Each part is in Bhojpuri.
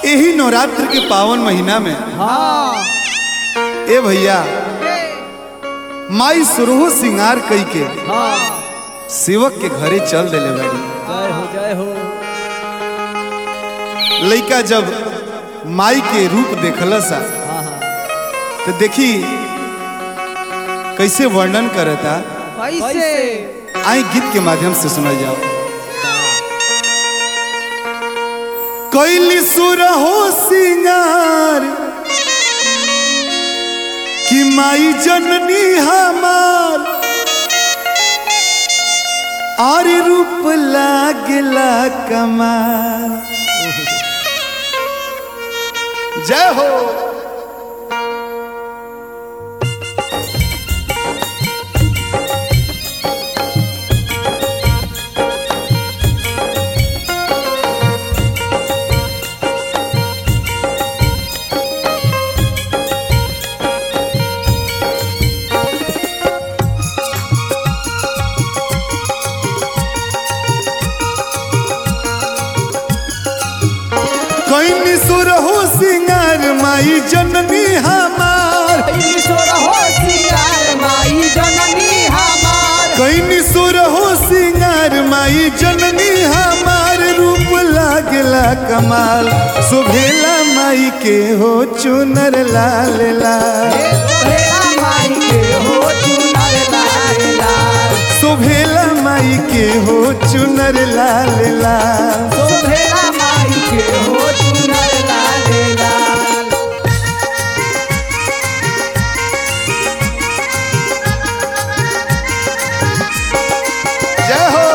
यही नवरात्र के पावन महीना में हाँ ए भैया माई सुरहो सिंगार कई के हाँ सेवक के घरे चल देले बाड़ी जय हो जय हो लइका जब माई के रूप देखला सा हाँ हाँ तो देखी कैसे वर्णन करता कैसे आई गीत के माध्यम से सुना जाओ कैली सुरहो सिंगार कि माई जननी हमार और रूप लागला कमाल जय हो कैनी सुरहो सिंगार माई जननी हमार ईश्वर हो सिंगार माई जननी हमार कैनी सुरहो सिंगार माई जननी हमार रूप लागला कमाल सुभेला माई के हो चुनर लाल लाल भेला माई के हो चुनर लाल लाल सुभेला माई के हो चुनर लाल लाल तो भेला माई के हो चुनर लाल लाल जय हो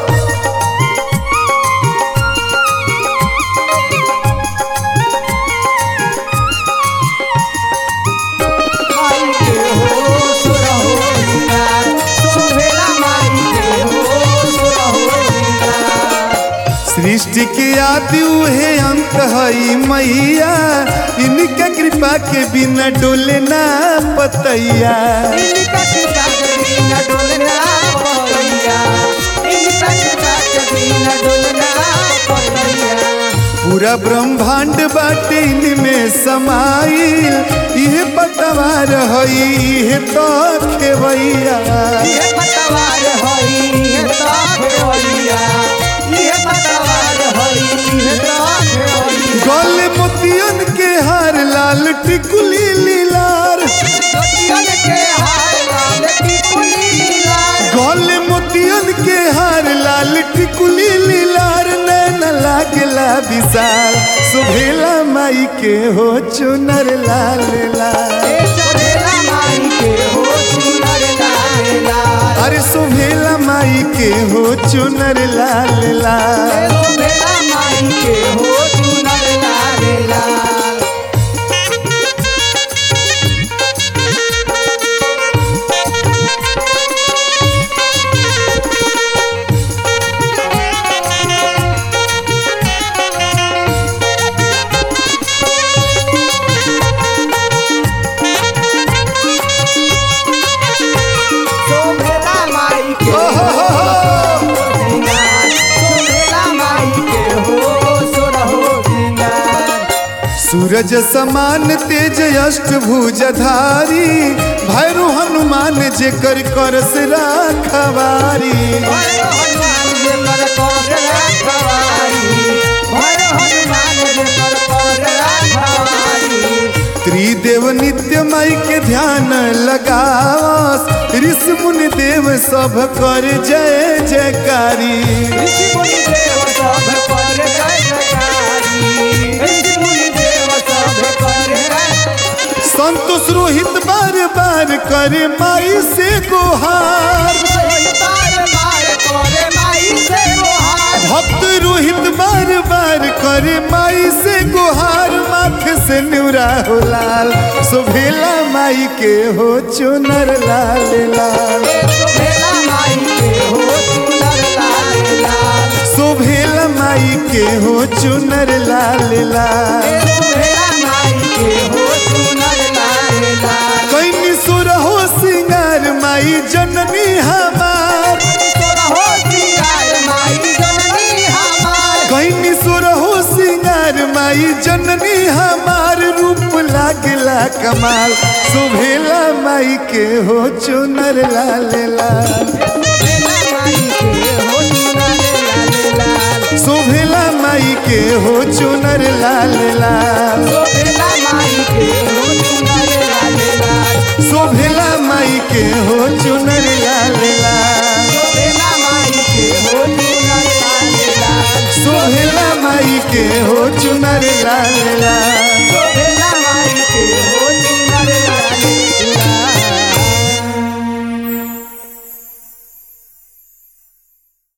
माई के हो सुर हो सिंगार तो भेला माई के हो सुर हो सिंगार सृष्टि के आदि उहे अंत हई मैया इनका कृपा के बिना डोले ना पतैया इनका कृपा के बिना डोलना पड़ैया इनका कृपा के बिना डोलना पड़ैया पूरा ब्रह्मांड बाटे इनमें समाइल इहे पतवार हई इहे तो खेवैया ये पतवार हई ये ताख होइया ये पतवार हई ये ताख होइया गल मोतियन के हार लाल टिकुली लीलार गोतियन के हाय लाल टिकुली लाल गल मोतियन के हार लाल टिकुली लीलार नैन लागला विशाल सुभेला माई के हो चुनर लाल लाल ए चढ़ेला माई के हो चुनर लाल लाल अरे सुभेला माई के हो चुनर लाल ए लाल चढ़ेला माई के हो चुनर लाल लाल शोभेला माई के ओहो हो हो। सिंगार शोभेला माई के हो सोरहो सिंगार सूरज समान तेज अष्टभुजधारी भैरू हनुमान जेकर करस राखवारी भैरव हनुमान जे कर कर राखवारी भैरव हनुमान जे कर कर राखवारी त्रिदेव नित्य माई के ध्यान लगावस ऋषि मुनि देव सब कर जय जयकारी ऋषि मुनि देव सब कर जय जयकारी ऋषि मुनि देव सब कर जय संतोष रोहित बार बार करे माई से गुहार बार बार करे माई से गुहार भक्त रोहित बार बार करे माई से गुहार माथे से न्यूरा हो लाल सुभेला माई के हो चुनर लाल लाल शोभेला माई के हो चुनर लाल लाल सुभेला माई के हो चुनर लाल लाल शोभेला माई के हो चुनर लाल लाल कैनी सुर हो सिंगार माई जननी हमार सोरहो सिंगार माई जननी हमार कैनी सुर हो सिंगार माई जननी हमार रूप लागला कमाल सुभेला माई के हो चुनर लाल लाल शोभेला माई के हो चुनर लाल लाल सुभेला माई के हो चुनर लाल लाल शोभेला माई के हो चुनर लाल लाल सुभेला माई के हो चुनर